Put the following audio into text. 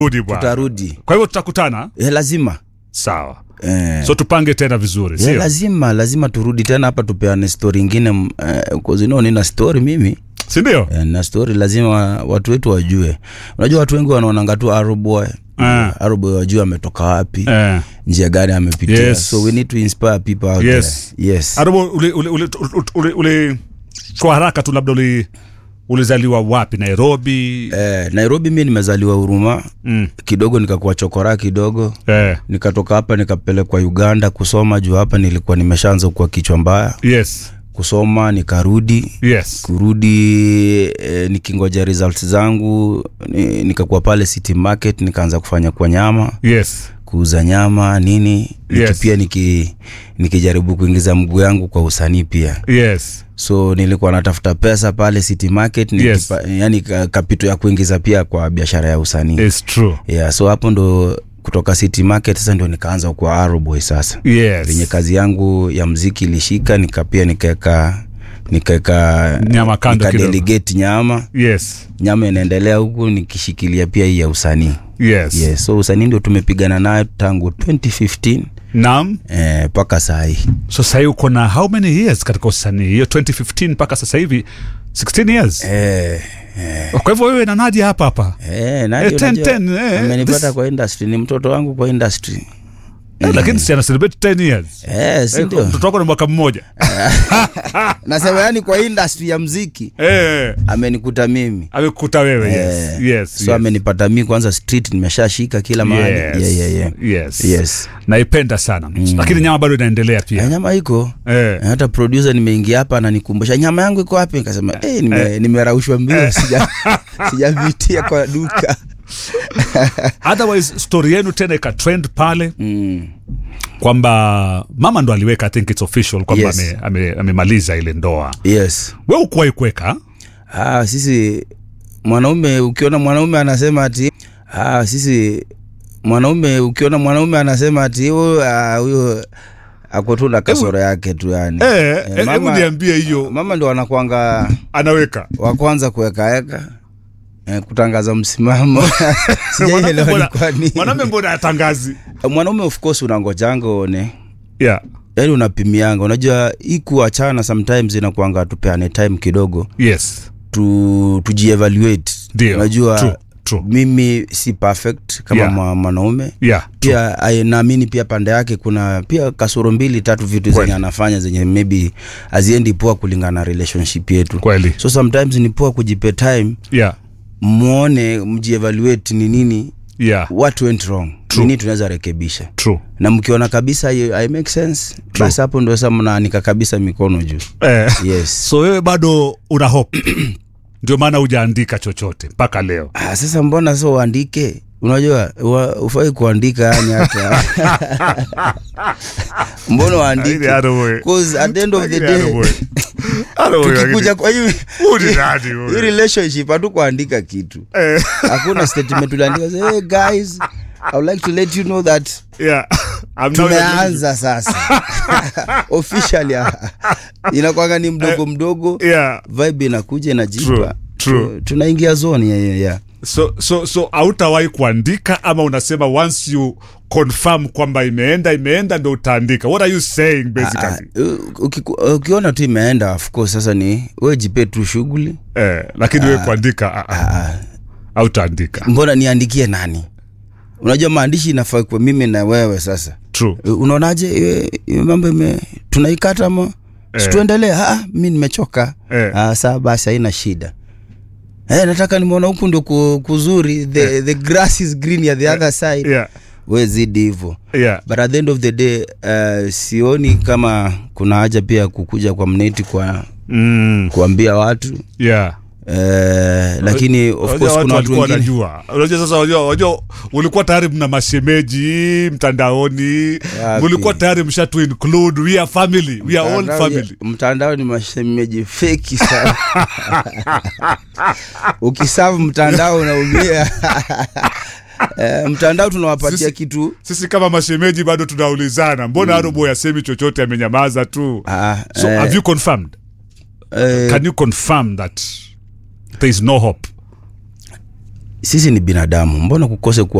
Rudi bwana. tutarudi Kwa hivyo tutakutana. eh, lazima Sawa. eh. So tupange tena vizuri, Yeah, sio? lazima lazima turudi tena hapa tupeane story ingine m- eh, cause you know, nina story mimi Si ndio? eh, na story lazima watu wetu wajue unajua watu wengi wanaonanga tu aroboy Ah. aroboy wajue ametoka wapi Eh. njia gani amepitia Yes. so we need to inspire people out Yes. there yes Arobo ule ule ule ule, ule kwa haraka tu labda uli ulizaliwa wapi? Nairobi. eh, nairobi mi nimezaliwa huruma Mm. kidogo nikakuwa chokora kidogo Eh. nikatoka hapa nikapelekwa uganda kusoma juu hapa nilikuwa nimeshaanza kuwa kichwa mbaya Yes. kusoma nikarudi Yes. kurudi eh, nikingoja results zangu ni, nikakuwa pale city market nikaanza kufanya kwa nyama Yes. kuuza nyama nini niki Yes. pia niki nikijaribu kuingiza mguu yangu kwa usanii pia Yes. so nilikuwa natafuta pesa pale city market Yes. nikipa, yani ka- kapito ya kuingiza pia kwa biashara ya usanii It's true. yeah, so hapo ndo kutoka city market sasa ndio nikaanza kuwa aroboy sasa Yes. venye kazi yangu ya mziki ilishika nika pia nikaeka nikaeka Nyama kando kidogo. nikadelegate nyama Yes. nyama inaendelea huku nikishikilia pia hii ya usanii Yes. yes, so usanii ndio tumepigana nayo tangu 2015 Naam. mpaka eh, saa hii So sasa uko na how many years katika usanii? Hiyo 2015 mpaka sasa hivi 16 years. eh, eh, Kwa hivyo wewe na Nadia hapa hapa. eh, Nadia Eh, ten, unajua, ten, eh, amenipata this- kwa industry ni mtoto wangu kwa industry Eh, lakini si ana celebrate 10 years. eh, si Eh, ndio Mtoto wako na mwaka mmoja. nasema yani kwa industry ya mziki Eh. amenikuta mimi Amekuta wewe. Yes. Eh, Yes. so yes. amenipata mi kwanza street nimeshashika kila mahali Yes. yeah, yeah, yeah. Yes. Yes. naipenda sana lakini nyama bado inaendelea Eh, pia nyama iko eh. hata producer nimeingia hapa ananikumbusha nyama yangu iko wapi nikasema eh, nime, nimeraushwa mbio sija sijavitia kwa duka otherwise story yenu tena ikatrend pale mm. kwamba mama ndo aliweka i think it's official kwamba Yes. ame- ame- amemaliza ile ndoa yes we ukuwahi kuweka ah, sisi mwanaume ukiona mwanaume anasema ati ah, sisi mwanaume ukiona mwanaume anasema ati huyo ah, huyo ako tu na kasoro yake tu yani Eh, Eh, eh, hebu mama- niambie hiyo mama ndo wanakwanga anaweka wa kwanza kuwekaeka eh, kutangaza msimamo sijaelewa ni kwa nini. mwanaume mbona atangazi mwanaume of course unangojanga uone yeah. yani unapimianga unajua hii kuachana sometimes inakuanga tupeane time kidogo yes tu tujievaluate Ndio, unajua true, true. mimi si perfect kama Yeah. yeah. mwanaume yeah. pia ai- naamini pia pande yake kuna pia kasoro mbili tatu vitu Kweli. zenye anafanya zenye maybe haziendi poa kulingana na relationship yetu kweli so sometimes ni poa kujipe time yeah. mwone mjievaluate ni nini yeah. what went wrong True. nini tunaweza rekebisha true na mkiona kabisa hiyo I make sense True. basi hapo ndio sasa mnaanika kabisa mikono juu eh. yes so wewe bado una hope ndio maana hujaandika chochote mpaka leo ah, sasa mbona sasa uandike unajua wa- ufai kuandika yani hata mbona uandike Lakini Aroboy. 'Cause at the end of the Lakini day Aroboy. Aroboy, tukikuja lakini- kwa hiyo Huyu ni nani huyu? hii relationship hatu kuandika kitu Eh. hakuna statement uliandika say, hey guys I would like to let you know that Yeah. I'm now- tumeanza sasa officially ah, inakwanga ni mdogo mdogo Yeah. vibe inakuja True, inajipa true. Tu- tunaingia zone yeah, yeah, yeah. so so so hautawahi kuandika ama unasema once you confirm kwamba imeenda imeenda ndo utaandika what are you saying Ah, basically u- ukiku- ukiona tu imeenda of course sasa ni we jipe tu shughuli eh, lakini wewe kuandika ah, ah, Ah, hautaandika mbona niandikie nani unajua maandishi inafaa kwa mimi na wewe sasa true Eh, unaonaje hiyo- hiyo mambo ime tunaikata ma Eh. situendelee ah, mi nimechoka Eh. ah, saa basi haina shida Eh, nataka nimeona huku ndio ku- kuzuri the, the grass is green ya the other side yeah we zidi hivo yeah but at the end of the day uh, sioni kama kuna haja pia kukuja kwa mneti kwa mm, kuambia watu yeah uh, lakini of Unajua course kuna watu walikuwa wengine wanajua unajua sasa unajua unajua ulikuwa tayari mna mashemeji mtandaoni Wapi? mlikuwa tayari msha to include we are family we are all Mtandao- family mtandao ni mashemeji feki sana ukisavu mtandao unaumia Eh, mtandao tunawapatia Sisi- kitu sisi kama mashemeji bado tunaulizana mbona mm. arobo yasemi chochote amenyamaza tu ah, so eh, have you confirmed eh, can you confirm that there is no hope sisi ni binadamu mbona kukose kuwa